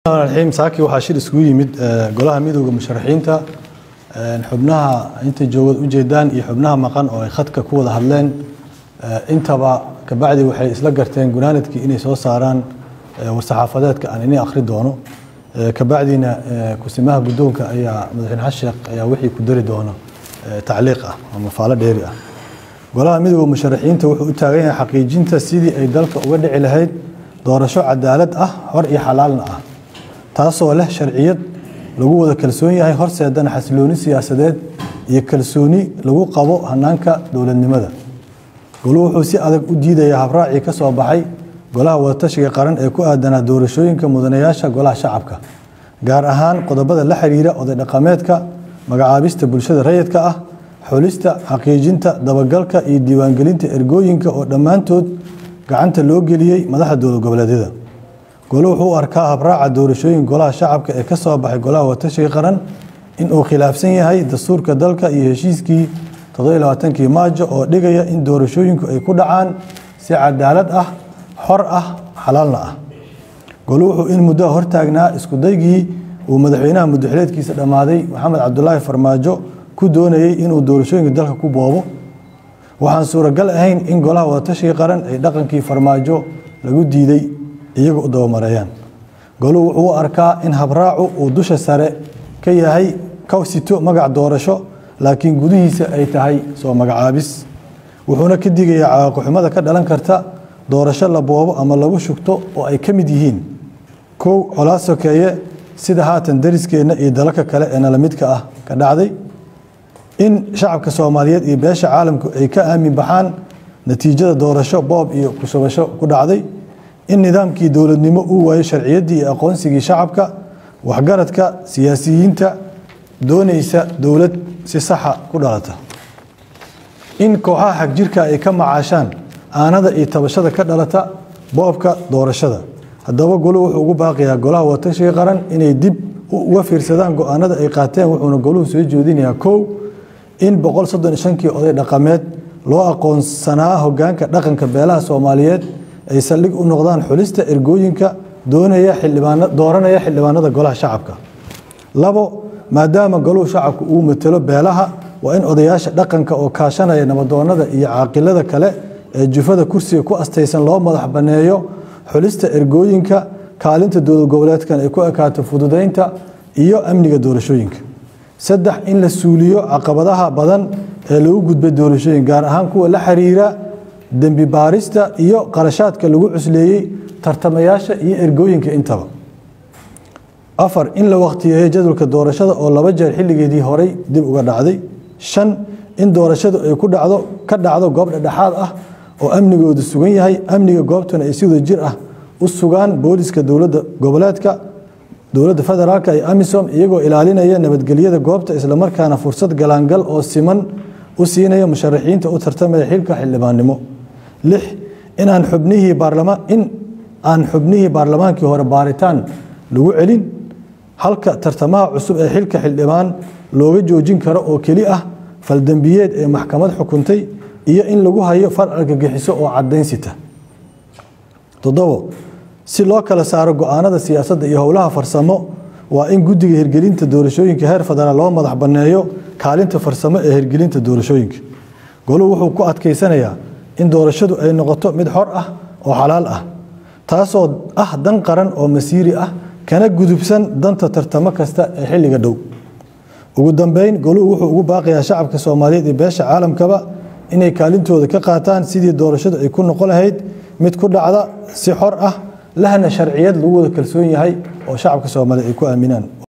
raxiim saaki waxaa shir isugu yimid golaha midooda musharaxiinta xubnaha inta joogad ujeedaan iyo xubnaha maqan oo ay khadka ku wada hadleen intaba kabacdi waxay isla garteen gunaanadkii inay soo saaraan war-saxaafadeedka aan ini akhri doono kabacdina kusimaha guddoonka ayaa madaxweyne xasan sheekh ayaa wixii ku dari doono tacliiq ah ama faalo dheeri ah golaha midooda musharaxiinta wuxuu u taagan yahay xaqiijinta sidii ay dalka uga dhici lahayd doorasho cadaalad ah xor iyo xalaalna ah taasoo leh sharciyad lagu wada kalsoon yahay horseedana xasilooni siyaasadeed iyo kalsooni lagu qabo hanaanka dowladnimada goluhu wuxuu si adag u diidayaa habraacii ka soo baxay golaha wadatashiga qaran ee ku aadanaa doorashooyinka mudanayaasha golaha shacabka gaar ahaan qodobada la xiriira oday dhaqameedka magacaabista bulshada rayidka ah xulista xaqiijinta dabagalka iyo diiwaangelinta ergooyinka oo dhammaantood gacanta loo geliyey madaxda dowlad goboleedyada golo wuxuu u arkaa habraaca doorashooyin golaha shacabka ee ka soo baxay golaha watashiga qaran inuu khilaafsan yahay dastuurka dalka iyo heshiiskii kii maajo oo dhigaya in doorashooyinku ay ku dhacaan si cadaalad ah xor ah xalaalna ah golo wuxuu in muddoa hortaagnaa iskudaygii uu madaxweynaha muddaxileedkiisa dhammaaday maxamed cabdulaahi farmaajo ku doonayey inuu doorashooyinka dalka ku boobo waxaan suuragal ahayn in golaha wadatashiga qaran ay dhaqankii farmaajo lagu diiday iyaga u dabamareeyaan goluhu wuxuu u arkaa in habraacu uu dusha sare ka yahay ka sito magac doorasho laakiin gudihiisa ay tahay soo magacaabis wuxuuna ka digayaa cawaaqixumada ka dhalan karta doorasho la boobo ama lagu shugto oo ay ka mid yihiin kow colaad sokeeye sida haatan dariskeenna iyo dalalka kale ee nalamidka ah ka dhacday in shacabka soomaaliyeed iyo beesha caalamku ay ka aamin baxaan natiijada doorasho boob iyo kushubasho ku dhacday in nidaamkii dowladnimo uu waayo sharciyaddii iyo aqoonsigii shacabka waxgaradka siyaasiyiinta doonaysa dowlad si saxa ku dhalata in kooxaha xagjirka ay ka macaashaan aanada iyo tabashada ka dhalata boobka doorashada haddaba goluhu wuxuu ugu baaqiyaa golaha watashiga qaran inay dib uga fiirsadaan go-aanada ay qaateen wuxuuna goluhu soo jeedinayaa kow in kii oday dhaqameed loo aqoonsanaa hogaanka dhaqanka beelaha soomaaliyeed ay saldhig u noqdaan xulista ergooyinka dooranaya xildhibaanada golaha shacabka labo maadaama goluhu shacabku uu matelo beelaha waa in odayaasha dhaqanka oo kaashanaya nabadoonada iyo caaqilada kale ee jufada kursiga ku astaysan loo madax banneeyo xulista ergooyinka kaalinta dowlad goboleedkan ay ku ekaato fududaynta iyo amniga doorashooyinka saddex in la suuliyo caqabadaha badan ee lagu gudbay doorashooyin gaar ahaan kuwa la xiriira dembi baarista iyo qarashaadka lagu cusleeyey tartamayaasha iyo ergooyinka intaba afar in la wakhtiyeeyo jadwalka doorashada oo laba jeer xilligeedii horey dib uga dhacday shan in doorashadu ay ku dhacdo ka dhacdo goob dhexdhexaad ah oo amnigoodu sugan yahay amniga goobtuna ay si wada jir ah u sugaan booliska dowladda goboleedka dowladda federaalk iyo amisom iyagoo ilaalinaya nabadgelyada goobta islamarkaana fursad galaangal oo siman u siinaya musharaxiinta u tartamaya xilka xildhibaannimo lix in aan xubnihii baarlamaan in aan xubnihii baarlamaankii hore baaritaan lagu celin halka tartamaha cusub ee xilka xildhibaan looga joojin karo oo keli ah faldembiyeed ee maxkamad xukuntay iyo in lagu hayo far argagixiso oo cadaynsita toddobo si loo kala saaro go-aanada siyaasadda iyo howlaha farsamo waa in guddiga hirgelinta doorashooyinka heer federaal loo madax banneeyo kaalinta farsamo ee hirgelinta doorashooyinka goluhu wuxuu ku adkaysanayaa in doorashadu ay noqoto mid xor ah oo xalaal ah taasoo ah dan qaran oo masiiri ah kana gudubsan danta tartamo kasta ee xilliga dhow ugu dambeyn goluhu wuxuu ugu baaqayaa shacabka soomaaliyeed iyo beesha caalamkaba inay kaalintooda ka qaataan sidii doorashadu ay ku noqon lahayd mid ku dhacda si xor ah lahna sharciyad lagu wada kalsoon yahay oo shacabka soomaaliyeed ay ku aaminaan